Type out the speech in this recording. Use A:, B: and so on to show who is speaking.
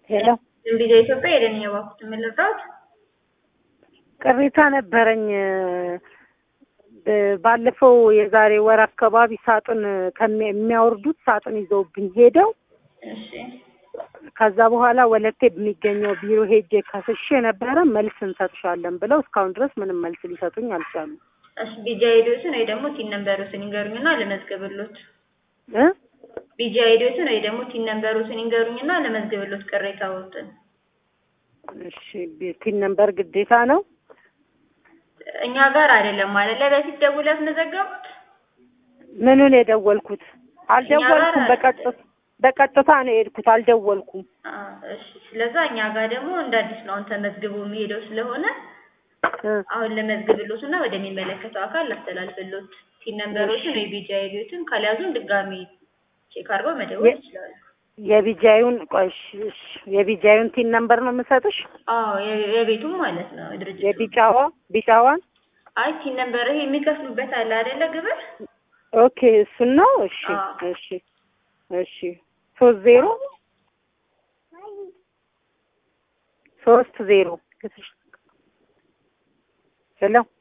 A: ሄሎ
B: እንግዲህ ኢትዮጵያ ሄደን የባኩት የምልራት
A: ቅሬታ ነበረኝ። ባለፈው የዛሬ ወር አካባቢ ሳጥን ከሚ- የሚያወርዱት ሳጥን ይዘውብኝ ሄደው
B: እሺ
A: ከዛ በኋላ ወለቴ በሚገኘው ቢሮ ሄጄ ከስሼ ነበረ መልስ እንሰጥሻለን ብለው እስካሁን ድረስ ምንም መልስ ሊሰጡኝ አልቻሉም።
B: እሺ ቢጃ ሄዶትን ወይ ደግሞ ቲን ነንበሮትን ይንገሩኝና ልመዝግብሎት።
A: እ
B: ቢጃ ሄዶትን ወይ ደግሞ ቲን ነንበሮትን ይንገሩኝና ልመዝግብሎት ቅሬታዎትን።
A: እሺ ቢቲን ነምበር ግዴታ ነው።
B: እኛ ጋር አይደለም ማለት ላይ በፊት ደውለው ያስመዘገቡት
A: ምኑን የደወልኩት? አልደወልኩም።
B: ጋር
A: በቀጥታ በቀጥታ ነው የሄድኩት። አልደወልኩም።
B: አ፣ እሺ ስለዛ እኛ ጋር ደግሞ እንደ አዲስ ነው አሁን ተመዝግቦ የሚሄደው ስለሆነ
A: እ
B: አሁን ለመዝግብሎት እና ወደሚመለከተው አካል ላስተላልፍሎት። ቲን ነንበሮችን ወይ ቢጃ ሄዶትን ካልያዙን ድጋሚ ቼክ አድርገው መደወል
A: የ-
B: ይችላሉ።
A: የቢጃዩን ቆይ እሺ፣ እሺ፣ የቢጃዩን ቲን ነምበር ነው የምሰጥሽ።
B: አዎ የ- የቤቱም ማለት ነው ድርጅቱ
A: የቢጫዋ ቢጫዋን
B: አይ ቲን ነንበር ይሄ የሚከፍሉበት አለ አይደለ ግብር
A: ኦኬ፣ እሱን ነው። እሺ፣
B: አዎ።
A: እሺ፣ እሺ። ሶስት ዜሮ ሶስት ዜሮ ሄሎ